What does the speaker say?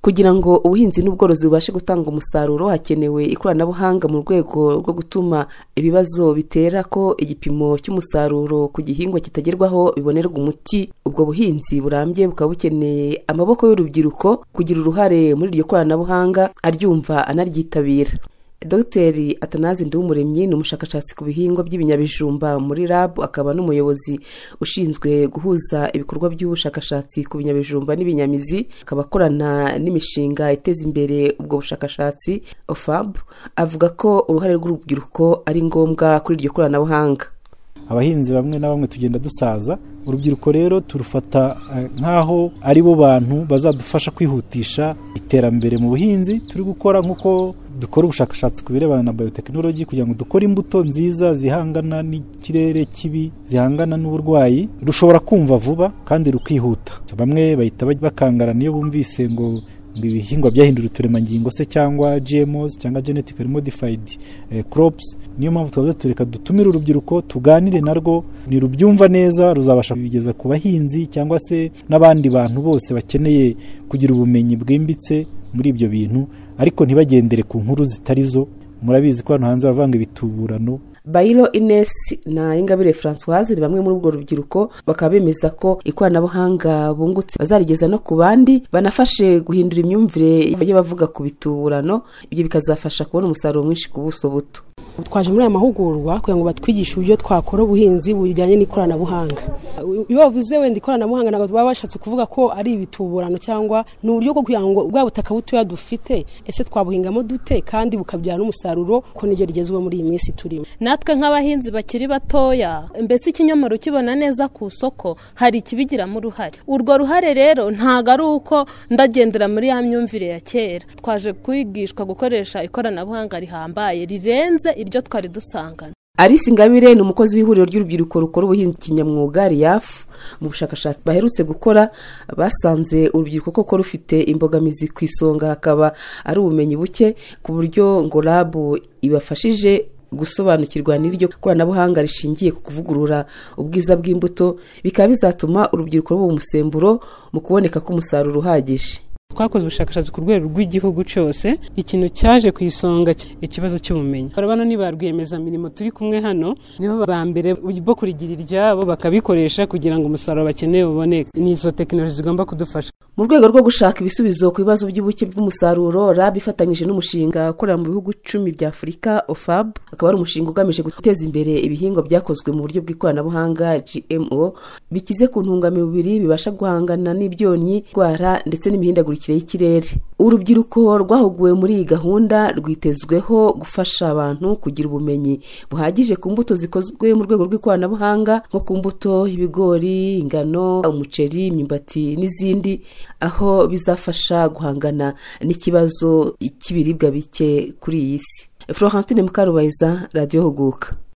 kugira ngo ubuhinzi n'ubworozi bubashe gutanga umusaruro hakenewe ikoranabuhanga mu rwego rwo gutuma ibibazo bitera ko igipimo cy'umusaruro ku gihingwa kitagerwaho bibonerwa umuti ubwo buhinzi burambye bukaba bukeneye amaboko y'urubyiruko kugira uruhare muri iryo koranabuhanga aryumva anaryitabira dogiteri atanazi Nduwumuremyi ni umushakashatsi ku bihingwa by'ibinyabijumba muri RAB akaba n'umuyobozi ushinzwe guhuza ibikorwa by'ubushakashatsi ku binyabijumba n'ibinyamizi akaba akorana n'imishinga iteza imbere ubwo bushakashatsi OFAB avuga ko uruhare rw'urubyiruko ari ngombwa kuri iryo koranabuhanga abahinzi bamwe na bamwe tugenda dusaza urubyiruko rero turufata nk'aho ari bo bantu bazadufasha kwihutisha iterambere mu buhinzi turi gukora nk'uko dukora ubushakashatsi ku birebana na bayotekinoloji kugira ngo dukore imbuto nziza zihangana n'ikirere kibi zihangana n'uburwayi rushobora kumva vuba kandi rukihuta bamwe bahita bakangarana iyo bumvise ngo ibihingwa byahindura uturemangingo se cyangwa GMOs cyangwa genetically modified crops niyo mpamvu tuba tureka dutumire urubyiruko tuganire narwo ntirubyumva neza ruzabasha kubigeza ku bahinzi cyangwa se n'abandi bantu bose bakeneye kugira ubumenyi bwimbitse muri ibyo bintu ariko ntibagendere ku nkuru zitari zo murabizi ko hano hanze bavanga ibituburano bayiro inesi na ingabire francoise ni bamwe muri ubwo rubyiruko bakaba bemeza ko ikoranabuhanga bungutse bazarigeza no ku bandi banafashe guhindura imyumvire y'abavuga ku bituburano ibyo bikazafasha kubona umusaruro mwinshi ku buso buto twaje muri aya mahugurwa kugira ngo batwigishe uburyo twakora ubuhinzi bujyanye n'ikoranabuhanga iyo bavuze wenda ikoranabuhanga ntabwo baba bashatse kuvuga ko ari ibituburano cyangwa ni uburyo bwo kugira ngo bwa butaka butoya dufite ese twabuhingamo dute kandi bukabyara n'umusaruro ko niryo rigezweho muri iyi minsi turimo natwe nk'abahinzi bakiri batoya mbese ikinyomoro ukibona neza ku isoko hari ikibigiramo uruhare urwo ruhare rero ntabwo ari uko ndagendera muri ya myumvire ya kera twaje kwigishwa gukoresha ikoranabuhanga rihambaye rirenze iryo twari dusangana alice ingabire ni umukozi w'ihuriro ry'urubyiruko rukora ubuhinzi kinyamwuga riyafu mu bushakashatsi baherutse gukora basanze urubyiruko koko rufite imbogamizi ku isonga hakaba ari ubumenyi buke ku buryo ngo rabu ibafashije gusobanukirwa n'iryo koranabuhanga rishingiye ku kuvugurura ubwiza bw'imbuto bikaba bizatuma urubyiruko ruba umusemburo mu kuboneka k'umusaruro uhagije twakoze ubushakashatsi ku rwego rw'igihugu cyose ikintu cyaje ku isonga ikibazo cy'ubumenyi urabona ni ba rwiyemezamirimo turi kumwe hano nibo ba mbere bo kurigira iryabo bakabikoresha kugira ngo umusaruro bakeneye uboneke ni izo tekinoloji zigomba kudufasha mu rwego rwo gushaka ibisubizo ku bibazo by'ubuke bw'umusaruro rab ifatanyije n'umushinga ukorera mu bihugu icumi bya afurika ofab akaba ari umushinga ugamije guteza imbere ibihingwa byakozwe mu buryo bw'ikoranabuhanga gmo bikize ku ntungamubiri bibasha guhangana n'ibyonnyi indwara ndetse n'imihindagurikire y'ikirere urubyiruko rwahuguwe muri iyi gahunda rwitezweho gufasha abantu kugira ubumenyi buhagije ku mbuto zikozwe mu rwego rw'ikoranabuhanga nko ku mbuto y'ibigori ingano umuceri imyumbati n'izindi aho bizafasha guhangana n'ikibazo cy'ibiribwa bike kuri iyi si florentine mukarubayiza radiyo huguka